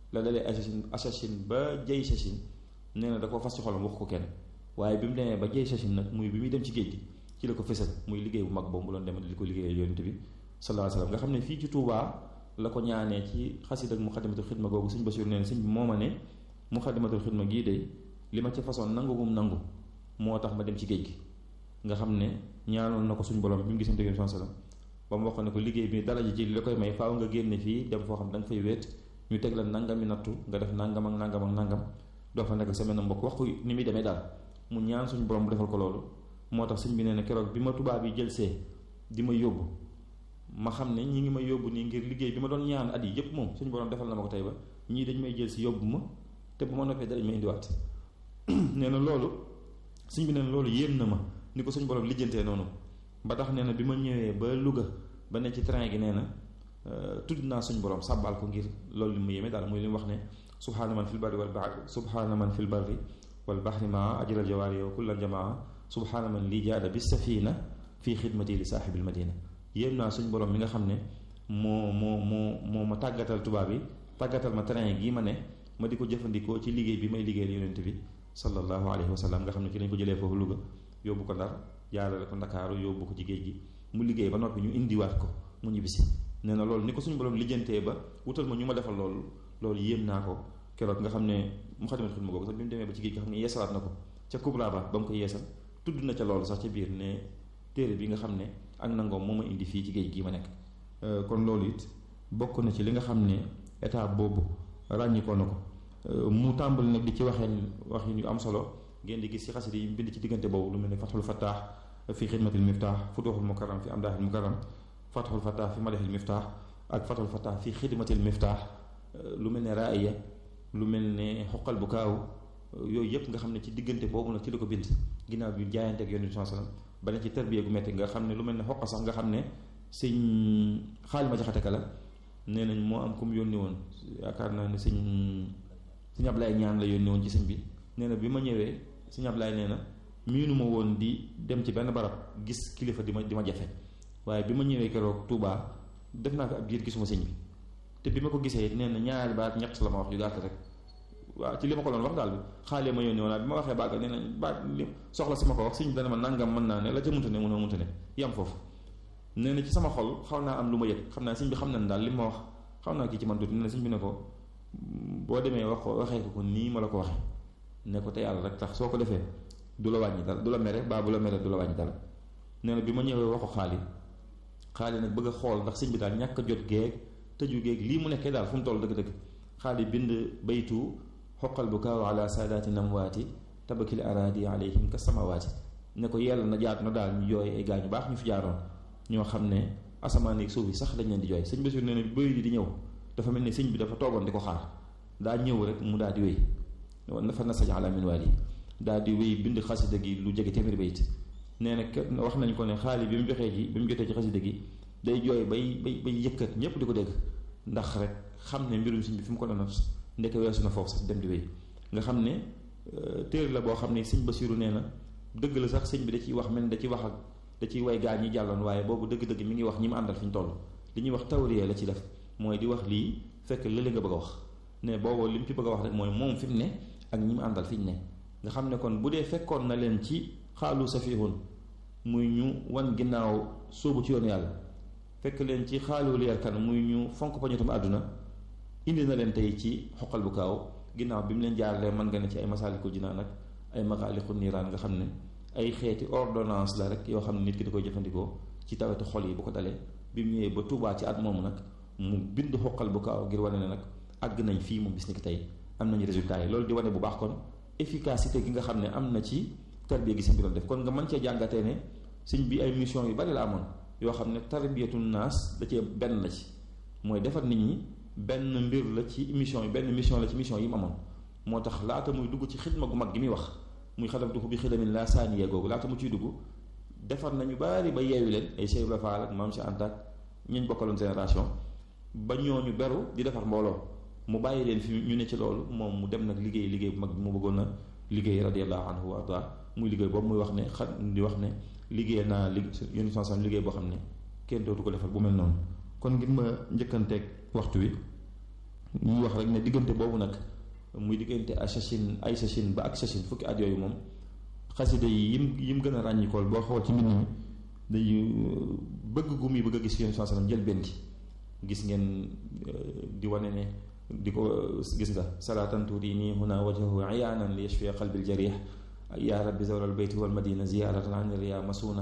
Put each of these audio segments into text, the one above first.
la dalee assasine assasine ba jay sasine nee na da ko fas ci xolam wax ko kenn waaye bi mu demee ba jay sasine nag muy bi muy dem ci géej gi ci la ko fësal muy liggéey bu mag boobu mu doon dem di ko liggéeyal yonent bi sallallahu alayhi wasallam nga xam ne fii ci Touba la ko ñaanee ci xasid ak muxadimatul xidma googu sëñ Basiru nee na sëñ bi moo ma ne muxadimatul xidma gii de li ma ca façon nangu gum nangu moo tax ma dem ci géej gi nga xam ne ñaanoon na ko suñ borom bi mu gisante yonent sallallahu alayhi wasallam ba mu wax ne ko liggéey bi dara ji ci li la koy may faaw nga génne fii dem foo xam da nga fay wéet ñu teg la nangami nattu nga def nangam ak nangam ak nangam doo fa nekk semaine mbokk wax ko ni muy demee daal mu ñaan suñu borom bu defal ko loolu moo tax sëñ bi nee na keroog bi ma tubaab yi jël see di ma yóbbu ma xam ne ñi ngi may yóbbu nii ngir liggéey bi ma doon ñaan at yi yépp moom suñu borom defal na ma ko tey ba ñii dañ may jël si yóbbu ma te bu ma noppee darañ ma indiwaat nee na loolu sëñ bi nee na loolu yéem na ma ni ko suñu borom lijjantee noonu ba tax nee na bi ma ñëwee ba Louga ba ne ci train gi nee na tudd naa suñu borom sàbbaal ko ngir loolu li mu yéeme daal muy li mu wax ne subhaana man fil barri wal bahri subhaana man fil barri wal bahri maa ajral jawaari yow kullal jamaa subhaana man lii jaada bi safina fii xidmati li saaxibil madina yéem naa suñu borom mi nga xam ne moo moo moo moo ma tàggatal tubaab yi tàggatal ma train gii ma ne ma di ko jëfandikoo ci liggéey bi may liggéeyal yonent bi sallallahu alayhi wa sallam nga xam ne ci lañ ko jëlee foofu Louga yóbbu ko Ndar jaarale ko Ndakaaru yóbbu ko ci géej gi mu liggéey ba noppi ñu indiwaat ko mu ñibbisi nee na loolu ni ko suñu borom lijjantee ba wutal ma ñu ma defal loolu loolu yéem naa ko keroog nga xam ne mu xadimat xidma googu sax bi mu demee ba ci géej nga xam ne yeesalaat na ko ca Kubra ba ba mu ko yeesal tudd na ca loolu sax ca biir ne téere bi nga xam ne ak nangoom moo ma indi fii ci géej gii ma nekk kon loolu it bokk na ci li nga xam ne état boobu ràññikoo na ko mu tàmbali nag di ci waxeen wax yu am solo ngeen di gis ci xasida yi bind ci diggante boobu lu mel ne fatxul fattaax fi xidmatil miftaax futuxul mukarram fi amdaaxil mukarram fatxul fattaax fi madaxil miftaax ak fatxul fattaax fi xidmatil miftaax lu mel ne raaya lu mel ne xoqal bu kaaw yooyu yëpp nga xam ne ci diggante boobu nag ci la ko bind ginnaaw bi jaayante ak yonent bi sallam ba ne ci tarbiya gu metti nga xam ne lu mel ne xoqa sax nga xam ne sëñ xaalima jaxate ka la nee nañ moo am ku mu yónni woon yaakaar naa ne sëñ sëñ Ablaye ñaan la yónni woon ci sëñ bi nee na bi ma ñëwee sëñ Ablaye nee na miinu ma woon di dem ci benn barab gis kilifa di ma di ma jafe waaye bi ma ñëwee keroog Touba def naa fi ab giir gisuma sëñ bi te bi ma ko gisee nee na ñaari baat ñett la ma wax yu gàtt rek waaw ci li ma ko doon wax daal bi xaalee ma yónni woon bi ma waxee bàgg nee na baat li soxla si ma ko wax sëñ bi dana ma nangam mën naa ne la ca munta ne mun a munta ne yam foofu nee na ci sama xol xaw naa am lu ma yëg xam naa sëñ bi xam na ne daal li ma wax xaw naa kii ci man tuuti nee na sëñ bi ne ko boo demee wax ko waxee ko ko nii ma la ko waxee ne ko te yàlla rek tax soo ko defee du la wàññi dara du la mere baa bu la mere du la wàññi dara nee na bi ma ñëwee wax ko xaali xaali nag bëgg a xool ndax sëñ bi daal ñàkk a jot géeg tëju géeg lii mu nekkee daal fu mu toll dëgg-dëgg xaali bind baytu xoqal bu kaaw ala saadaati namwaati tabakil araadi alayhim ka samawaati ne ko yàlla na jaat na daal ñu jooy ay gaa ñu baax ñu fi jaaroon ñoo xam ne asamaan ak suuf yi sax dañ leen di jooy sëñ Basiru nee na bëy di di ñëw dafa mel ni sëñ bi dafa toogoon di ko xaar daa ñëw rek mu daal di wéy nafa nasaj ala min waali daal di wéy bind xasida gi lu jege téeméeri bayit nee na wax nañ ko ne xaali bi mu joxee ci bi mu jotee ci xasida gi day jooy bay bay bay yëkkat ñépp di ko dégg ndax rek xam ne mbirum sëñ bi fi mu ko doon ndeke weesu na foofu sax dem di wéy nga xam ne téere la boo xam ne sëñ Basiru nee na dëgg la sax sëñ bi da ciy wax mel da ciy wax ak da ciy way gaa ñi jàlloon waaye boobu dëgg-dëgg mi ngi wax ñi mu àndal fi ñu toll li ñuy wax tawriya la ci def mooy di wax lii fekk lële nga bëgg a wax ne boobu li mu ci bëgg a wax rek mooy moom fi mu ne ak ñi mu àndal fi ñu ne nga xam ne kon bu dee fekkoon na leen ci xaalu safihun muy ñu wan ginnaaw sóobu ci yoon yàlla fekk leen ci xaalu leer kan muy ñu fonk pañutam àdduna indi na leen tey ci xoqal bu kaaw ginnaaw bi mu leen jaaralee mën nga ne ci ay masaalikul jinaan ak ay maxaaliqu niiraan nga xam ne ay xeeti ordonnance la rek yoo xam ne nit ki da koy jëfandikoo ci tawetu xol yi bu ko dalee bi mu ñëwee ba Tuubaa ci at moomu nag mu bind xoqal bu kaaw ngir wane ne nag àgg nañ fii mu bis ni ki tey am nañu résultat yi loolu di wane bu baax kon efficacité gi nga xam ne am na ci tarbiya gi sëñ bi doon def kon nga mën cee jàngatee ne sëñ bi ay mission yu bari la amoon yoo xam ne tarbiyatu naas da cee benn la ci mooy defar nit ñi benn mbir la ci mission yi benn mission la ci mission yi mu amoon moo tax laata muy dugg ci xidma gu mag gi muy wax muy xadam duxu bi xidamin laa saaniye googu laata mu ciy dugg defar nañu bari ba yeewi leen ay Cheikh Ibra Fall ak Maam Cheikh Anta ak ñañ bokkaloon génération ba ñooñu beru di defar mbooloo mu bàyyi leen fi ñu ne ci loolu moom mu dem nag liggéey liggéey bu mag bi mu bëggoon a liggéey radiyallahu anhu wa arda muy liggéey boobu muy wax ne xa di wax ne liggéey naa li yéen sansan liggéey boo xam ne kenn dootu ko defar bu mel noonu kon ngir ma njëkkanteeg waxtu wi ñuy wax rek ne diggante boobu nag muy diggante assasin ay sachin ba ak sachin fukki at yooyu moom xasida yi yim yim gën a ràññikool boo xool ci mbind mi day bëgg gu muy bëgg a gis yéen saa sallam jël benn gi gis ngeen di wane ne di ko gis nga salaatan turini huna wajhahu iyaanan li yashfiya qalbil jarih yaa rabbi zawral bayti wal madina ziyaratan an riya masuna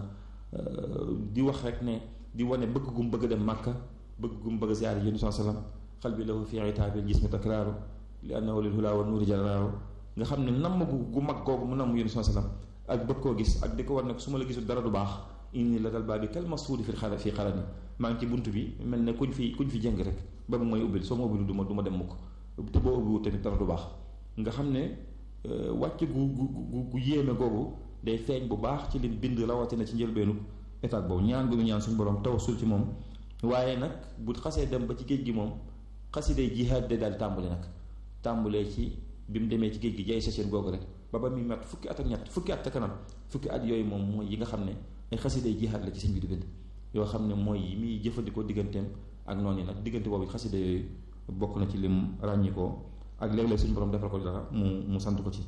di wax rek ne di wane bëgg gum bëgg dem màkka bëgg gum bëgg ziyaar yéen saa sallam qalbi lahu fi itaabil jismi takraaru li annahu lil hula wa nuuri jalaaru nga xam ne namm gu gu mag googu mu namm yéen saa sallam ak bëgg koo gis ak di ko war ne su ma la gisul dara du baax inni la dal baa bi kal masuudi fi xara fii xarani maa ngi ci bunt bi mel ne kuñ fi kuñ fi jëng rek ba mu may ubbil soo ma ubbil du ma du ma dem mukk te boo ubbiwul tamit dara du baax nga xam ne wàcc gu gu gu yéeme googu day feeñ bu baax ci lim bind rawatina ci njëlbeenu état boobu ñaan gu mu ñaan suñu borom tawasul ci moom waaye nag bu xasee dem ba ci géej gi moom xasiday jihaad de daal tàmbali nag tàmbalee ci bi mu demee ci géej gi jay sa seen googu rek ba ba muy mat fukki at ak ñett fukki at ca kanam fukki at yooyu moom mooy yi nga xam ne ay xasiday jihaad la ci sëñ bi di bind yoo xam ne mooy yi muy jëfandikoo digganteem ak noonu yi nag diggante boobu xasida yooyu bokk na ci lim ràññikoo ak léeg-léeg suñu borom defal ko dara mu mu sant ko ci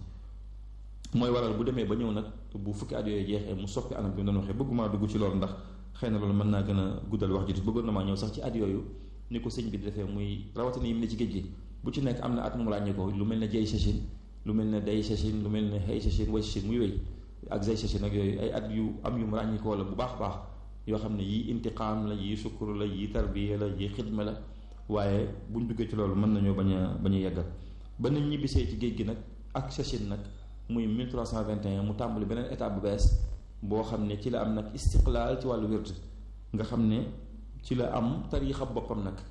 mooy waral bu demee ba ñëw nag bu fukki at yooyu jeexee mu soppi anam bi mu doon waxee bëgguma dugg ci loolu ndax xëy na loolu mën naa gën a guddal wax ji bëggoon na maa ñëw sax ci at yooyu ni ko sëñ bi di defee muy rawatina yi mu ne ci géej gi bu ci nekk am na at mu ràññikoo lu mel ne jay sachin lu mel ne day sachin lu mel ne xëy sachin way sachin muy wéy ak zay sachin ak yooyu ay at yu am yu mu ràññikoo la bu baax baax yoo xam ne yii intiqaam la yii sukkur la yii tarbiya la yii xidma la waaye buñ duggee ci loolu mën nañoo bañ a bañ a yeggal ba nañ ñibbisee ci géej gi nag ak sachin nag muy 1321 mu tàmbali beneen étape bu bees boo xam ne ci la am nag istiqlaal ci wàllu wird nga xam ne ci la am tariixa boppam nag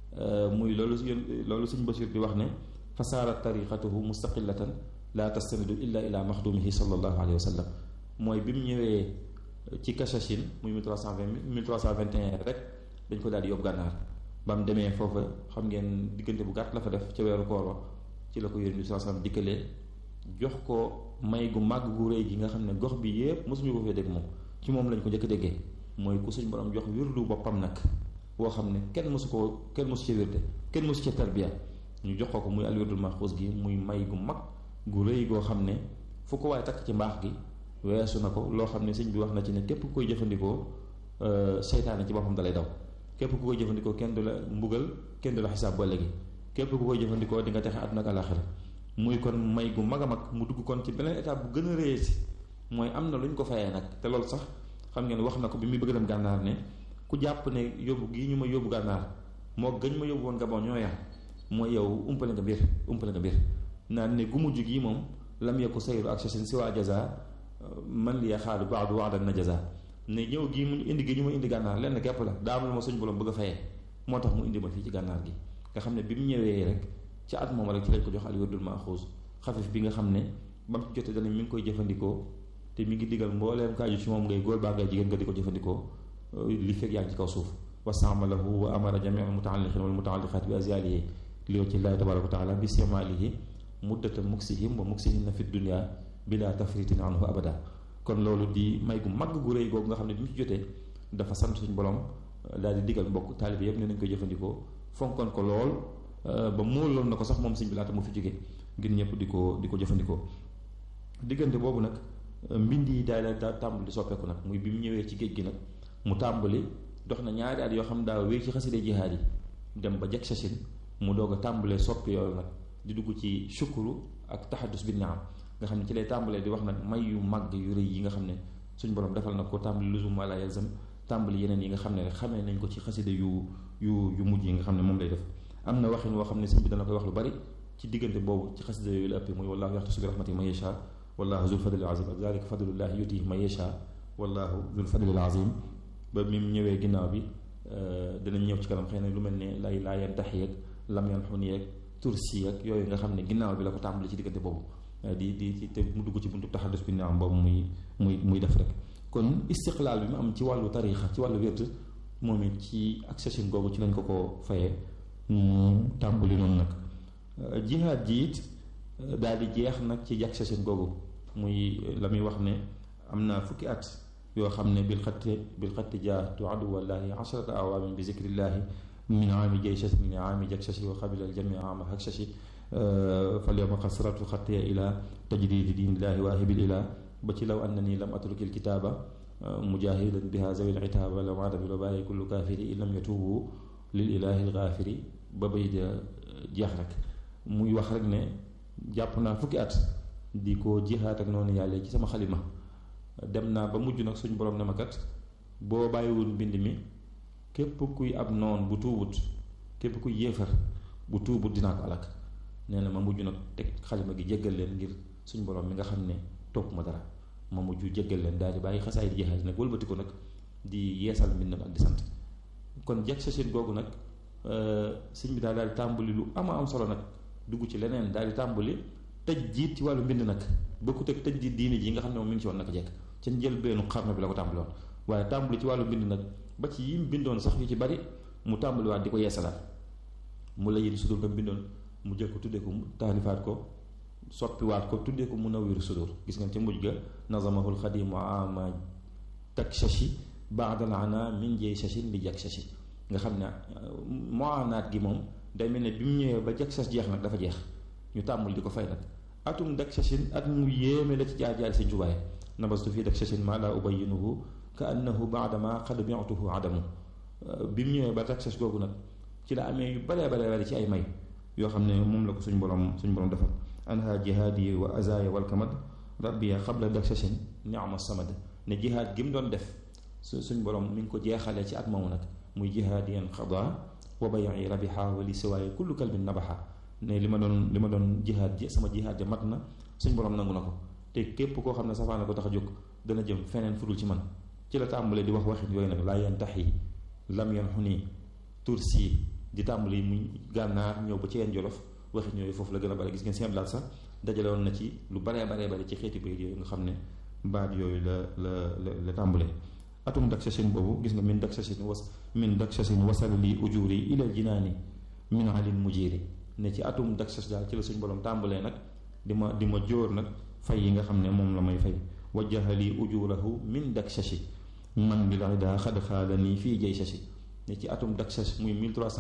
muy loolu loolu suñ Basiir di wax ne fasaarat tariqatuhu mustaqillatan la tastanidu illa ila maxdumihi sallallahu alayhi wa sallam mooy bi mu ñëwee ci Kachachine muy 1320 1321 rek dañ ko daal di yóbbu gànnaar ba mu demee foofa xam ngeen diggante bu gàtt la fa def ca weeru koor ci la ko yónni bi sallallahu alayhi wasallam dikkalee jox ko may gu màgg gu rëy gi nga xam ne gox bi yépp mosuñu ko fee dégg moom ci moom lañ ko njëkk déggee mooy ku suñ borom jox wirdu boppam nag boo xam ne kenn mosu koo kenn mosu ci wirde kenn mosu ci tarbiya ñu jox ko ko muy alwirdul maxuus gi muy may gu mag gu rëy goo xam ne fu ko waaye takk ci mbaax gi weesu na ko loo xam ne sëñ bi wax na ci ne képp ku koy jëfandikoo seytaane ci boppam dalay daw képp ku koy jëfandikoo kenn du la mbugal kenn du la xisaab ba léegi képp ku koy jëfandikoo di nga texe àdduna ak àlaxira muy kon may gu mag a mag mu dugg kon ci beneen étape bu gën a réy si mooy am na lu ñu ko fayee nag te loolu sax xam ngeen wax na ko bi muy bëgg dem gànnaar ne ku jàpp ne yóbbu gii ñu ma yóbbu gànnaar moo gëñ ma yóbbu woon Gabon ñoo yam mooy yow umpale nga mbir umpale nga mbir naan ne gu mujj gii moom lam yekku sayru ak sasin si waa jaza man li xaalu baadu waadan na jaza ne ñëw gii mu indi gi ñu ma indi gànnaar lenn képp la daa am lu ma suñ borom bëgg a fayee moo tax mu indi ma fii ci gànnaar gi nga xam ne bi mu ñëwee rek ci at moom rek ci lañ ko jox al wirdul maxuus xafif bi nga xam ne ba mu ci jotee danañ mi ngi koy jëfandikoo te mi ngi digal mbooleem kaaju ci moom ngay góor baa ngay jigéen nga di ko jëfandikoo li fekk yaa ngi ci kaw suuf wasaamalahu wa amara jamia almutaalliqin wal mutaalliqaat bi azialihi li ci llaahi tabaraka wa taala bi semaalihi muddata muksihim wa muksihinna fi dunia bila tafritin anhu abada kon loolu di may gu mag gu rëy googu nga xam ne bi mu ci jotee dafa sant suñu borom daal di digal mbokk taalibe yëpp ne nañ koy jëfandikoo fonkoon ko lool ba móoloon na ko sax moom sëñ bi laata mu fi jóge ngir ñëpp di ko di ko jëfandikoo diggante boobu nag mbind yi daal daa tàmbali soppeeku nag muy bi mu ñëwee ci géej gi nag mu tàmbali dox na ñaari at yoo xam daa wéy ci xaside jihaad yi dem ba jag sachin mu doog a tàmbalee soppi yooyu nag di dugg ci shukuru ak taxadus bi naam nga xam ne ci lay tàmbalee di wax nag may yu màgg yu rëy yi nga xam ne suñ borom defal na ko tàmbali luzum wala yalzam tàmbali yeneen yi nga xam ne rek xamee nañ ko ci xaside yu yu yu mujj yi nga xam ne moom lay def am na waxin woo xam ne sëñ bi dana koy wax lu bari ci diggante boobu ci xaside yooyu la ëppee muy wallahu yaxtasu bi rahmati man yasha wallahu zul fadlil azim ak zalika fadlullahi yutihi man yasha wallahu zul fadlil azim ba mi mu ñëwee ginnaaw bi danañ ñëw ci kanam xëy na lu mel ne lay laa yan tax yeeg lam yan xun yeeg tursi ak yooyu nga xam ne ginnaaw bi la ko tàmbali ci diggante boobu di di te mu dugg ci buntu taxadus bi naam boobu muy muy muy def rek kon istiqlaal bi mu am ci wàllu tariixa ci wàllu wérd moom it ci accession googu ci lañ ko ko fayee mu tàmbali noonu nag jihaad ji it daal di jeex nag ci accession googu muy la muy wax ne am naa fukki at yoo xam ne bil xatti bil xatti jaatu aduwallahi asharata awaamin bi zikrillahi min aami jayshashi min aami jakshashi wa qabila aljami aama hakshashi falyawma qasratu xattiya ila tajdidi diinillahi waahibil ila ba ci law annani lam atruki alkitaaba mujahidan biha zawil itaaba lam aada bil bàyyi kullu kaafiri in lam yatuubu lil ilahi algaafiri ba bay da jeex rek muy wax rek ne jàpp naa fukki at di ko jihaat ak noonu yàlla ci sama xalima dem naa ba mujj nag suñ borom ne ma kat boo bàyyiwul mbind mi képp kuy ab noon bu tuubut képp kuy yéefar bu tuubut dinaa ko alak nee na ma mujj nag teg xalima gi jéggal leen ngir suñ borom mi nga xam ne topp ma dara ma mujj jéggal leen daal di bàyyi xasaay di jihaat nag wëlbati ko nag di yeesal mbindam ak di sant kon jag sa seen googu nag sëñ bi daal daal di tàmbali lu ama am solo nag dugg ci leneen daal di tàmbali tëj jiit ci wàllu mbind nag bokkut ak tëj jiit diine ji nga xam ne moom mi ngi ci woon naka jekk ca njëlbeenu xarnu bi la ko tàmbali woon waaye tàmbali ci wàllu mbind nag ba ci yim bindoon sax yu ci bari mu tàmbaliwaat di ko yeesalaat mu la yéen sudur nga bindoon mu jël ko tuddee ko taalifaat ko soppiwaat ko tuddee ko Munawwir Sudur gis ngeen ca mujj ga nazamahul xadimu ama takshashi baadal ana min jey shashin li jak shashi nga xam ne moanaat gi moom day mel ne bi mu ñëwee ba jak shas jeex nag dafa jeex ñu tàmmul di ko fay nag atum dak shashin at mu yéeme la ci jaar jaar seen jubaay nabastu fii dak shashin ma la ubayinuhu ka annahu baadama xad bi'tuhu adamu bi mu ñëwee ba dak shas googu nag ci la amee yu baree baree bari ci ay may yoo xam ne moom la ko suñ borom suñ borom defal anha jihaadi wa azaya walkamad rabbiya xabla dak shashin ni'ma samad ne jihaad gi mu doon def su suñ borom mi ngi ko jeexalee ci at moomu nag muy jihaadiyan xada wa bayi rabiha wa li siwaaye kullu kalbin nabaxa ne li ma doon li ma doon jihaad ji sama jihaad ja mat na suñ borom nangu na ko te képp koo xam ne safaana ko tax a jóg dana jëm feneen fudul ci man ci la tàmbalee di wax waxin yooyu nag laa yantaxi lam yan xuni tursi di tàmbali muy gànnaar ñëw ba ci yeen jolof waxin yooyu foofu la gën a bare gis ngeen seen laat sax dajale woon na ci lu baree baree bare ci xeeti bayit yooyu nga xam ne baat yooyu la la la la tàmbalee atum dak sasin boobu gis nga min dak sasin was min dak sasin wasal li ujuri ilal jinaani min alin mujiri ne ci atum dak sas daal ci la suñ borom tàmbalee nag di ma di ma jóor nag fay yi nga xam ne moom la may fay wajjaha li ujurahu min dak sasi man bi la daa xad xaala nii fii jay sasi ne ci atum dak sas muy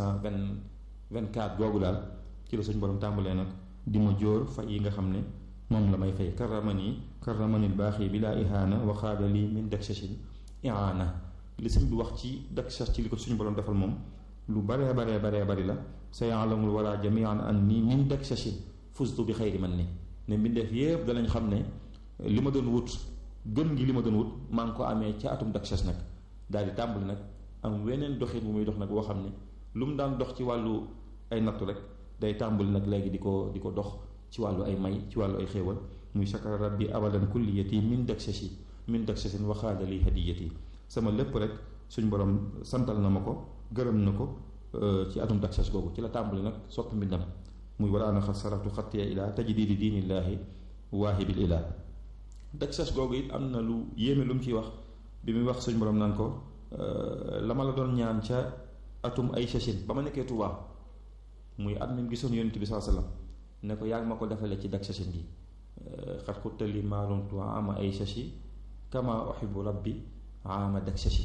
1324 googu daal ci la suñ borom tàmbalee nag di ma jóor fay yi nga xam ne moom la may fay karamani karamanil baaxi bi laa ihaana wa xaala lii min dak sasin iaana li sëñ bi wax ci dak sas ci li ko suñu borom defal moom lu baree baree baree bari la sa yaalamul wara jamian an nii min dak sasin fustu bi xayri man ni ne mbindeef yépp danañ xam ne li ma doon wut gën gi li ma doon wut maa ngi ko amee ca atum dak sas nag daal di tàmbali nag am weneen doxin bu muy dox nag boo xam ne lu mu daan dox ci wàllu ay nattu rek day tàmbali nag léegi di ko di ko dox ci wàllu ay may ci wàllu ay xéewal muy shakara rabbi abadan kulliyati min dak sasi min dak sasin waxaada li hadiyati sama lépp rek suñ borom santal na ma ko gërëm na ko ci atum dak sas googu ci la tàmbali nag soppi mbindam muy waraana xas saratu xattiya ilaa tajdidi diinillaahi waahibil ilaa dak sas googu it am na lu yéeme lu mu ciy wax bi muy wax suñ borom naan ko la ma la doon ñaan ca atum ay sasin ba ma nekkee Tuubaa muy at mi gisoon yonent bi saa sallam ne ko yaa ngi ma ko defalee ci dak sasin gi xat xuttali maalumtu ama ay sasi kama uhibbu rabbi ama dak sasi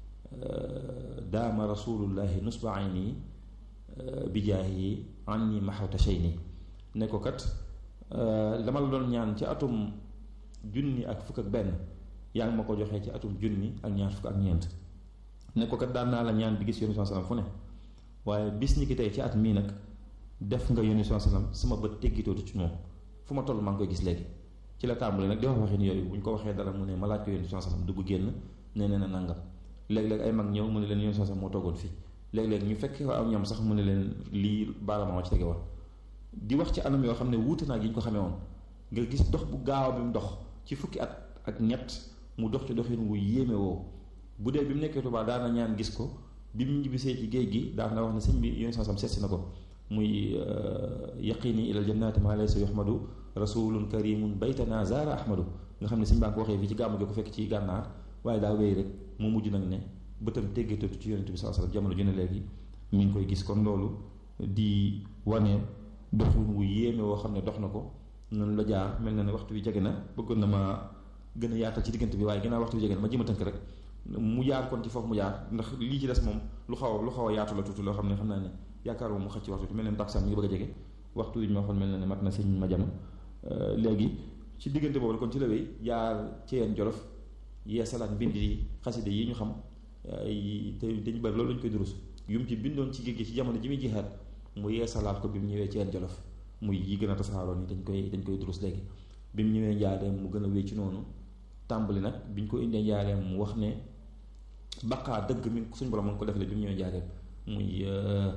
daama rasulullahi nusba ayni bijaahi anni maxawta shayni ne ko kat dama la doon ñaan ci atum junni ak fukk ak benn yaa ngi ma ko joxee ci atum junni ak ñaar fukk ak ñeent ne ko kat daan naa la ñaan di gis yonent saa sallam fu ne waaye bis ñi ki tey ci at mii nag def nga yónni saa sallam sama bët teggitootu ci moom fu ma toll maa ngi koy gis léegi ci la tàmbali nag di wax waxin yooyu bu ñu ko waxee dara mu ne ma laaj ko yónni saa sallam dugg génn nee na nangam léeg-léeg ay mag ñëw mu ne leen yónni saa sallam moo toogoon fii léeg-léeg ñu fekkee am ñam sax mu ne leen lii baarama ci tege woon di wax ci anam yoo xam ne wuute naa gi ñu ko xamee woon nga gis dox bu gaaw bi mu dox ci fukki at ak ñett mu dox ci doxin wu yéeme woo bu dee bi mu nekkee Tuubaa daana ñaan gis ko bi mu ñibbisee ci géej gi daana wax ne sëñ bi yónni saa sallam seetsi na ko muy yaqini ilal jannati ma laysa yuhmadu rasulun karimun baytana zaara ahmadu nga xam ne sëñ baa ko waxee fii ci gàmmu gi ko fekk ci gànnaar waaye daa wéy rek mu mujj nag ne bëtam teggatatu ci yonent bi saa sallam jamono ju ne léegi mi ngi koy gis kon loolu di wane doxin wu yéeme woo xam ne dox na ko noonu la jaar mel na ne waxtu wi jege na bëggoon na ma gën a yaatal ci diggante bi waaye ginnaaw waxtu wi jege na ma jëm a tënk rek mu jaar kon ci foofu mu jaar ndax lii ci des moom lu xaw lu xaw a yaatu la tuuti loo xam ne xam naa ne yaakaar moom mu xëcc waxtu mel ne taksaan mi ngi bëgg a jege waxtu wi ñu ma waxoon mel na ne mat na sëñ ma jama léegi ci diggante boobu kon ci la wéy jaar ci yeen jolof yeesalaat mbind yi xaside yi ñu xam te dañu bari loolu lañu koy durus yum ci bindoon ci géej gi ci jamono ji muy jihaat mu yeesalaat ko bi mu ñëwee ci yeen jolof muy yi gën a tasaaroon yi dañ koy dañ koy durus léegi bi mu ñëwee njaareem mu gën a wéy ci noonu tàmbali nag bi ñu ko indee njaareem mu wax ne baqaa dëgg mi suñ borom mu ko defale bi mu ñëwee njaareem muy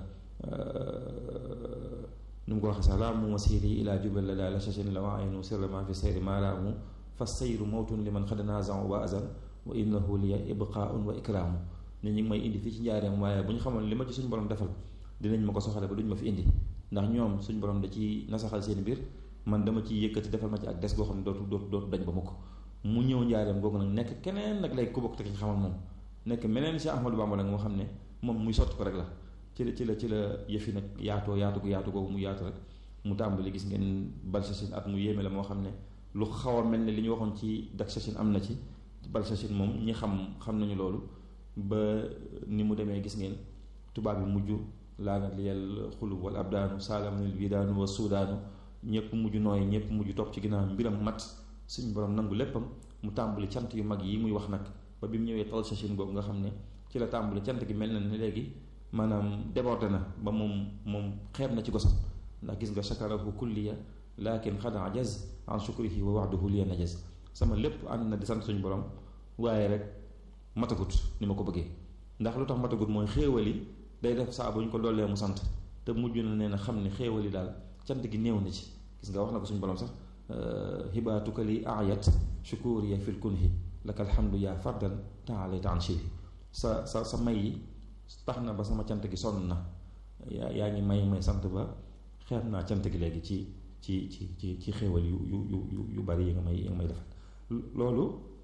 nu mu ko waxee sax laa mu masiri ilaa jubal la daal la sachin la wa aynu sirrama fi sayri maaraamu fa sayru mawtun li man xad naazan wa azan wa innahu liya ibqaaun wa ikraamu ne ñu ngi may indi fii ci njaareem waaye bu ñu xamoon li ma ci suñu borom defal dinañ ma ko soxale ba duñ ma fi indi ndax ñoom suñu borom da ci nasaxal seen biir man dama ciy yëkkati defal ma ci ak des goo xam ne dootu dootu dootu dañ ba ma ko mu ñëw njaareem googu nag nekk keneen nag lay ku bokk te ci xamal moom nekk meneen si Ahmadou Bamba nag moo xam ne moom muy sotti ko rek la ci la ci la ci la yëfi nag yaatoo yaatu ko yaatu googu mu yaatu rek mu tàmbali gis ngeen Balsachine at mu yéeme la moo xam ne lu xaw a mel ne li ñu waxoon ci Daksachine am na ci Balsachine moom ñi xam xam nañu loolu ba ni mu demee gis ngeen tubaab yi mujj laanat liyal xulub wal abdaanu saalamanil widaanu wa suudaanu ñëpp mujj nooy ñëpp mujj topp ci ginnaaw mbiram mat suñu borom nangu léppam mu tàmbali cant yu mag yi muy wax nag ba bi mu ñëwee Balsachine boobu nga xam ne ci la tàmbali cant gi mel na ne léegi maanaam débordé na ba moom moom xeeb na ci gosam ndax gis nga shakarahu kulliya lakin xad ajaz an shukrihi wa waxduhu liya najaz sama lépp ànd na di sant suñu borom waaye rek matagut ni ma ko bëggee ndax lu tax matagut mooy xéewali day def saa bu ñu ko dollee mu sant te mujj na nee na xam ne xéewali daal cant gi néew na ci gis nga wax na ko suñu borom sax hibaatuka li ayat shukuriya fil kunhi laka alhamdu yaa fardan taalayta an shihi sa sa sa may yi tax na ba sama cant gi sonn na yaa yaa ngi may may sant ba xeeb naa cant gi léegi ci ci ci ci ci xéewal yu yu yu yu bari yi nga may yi nga may defal loolu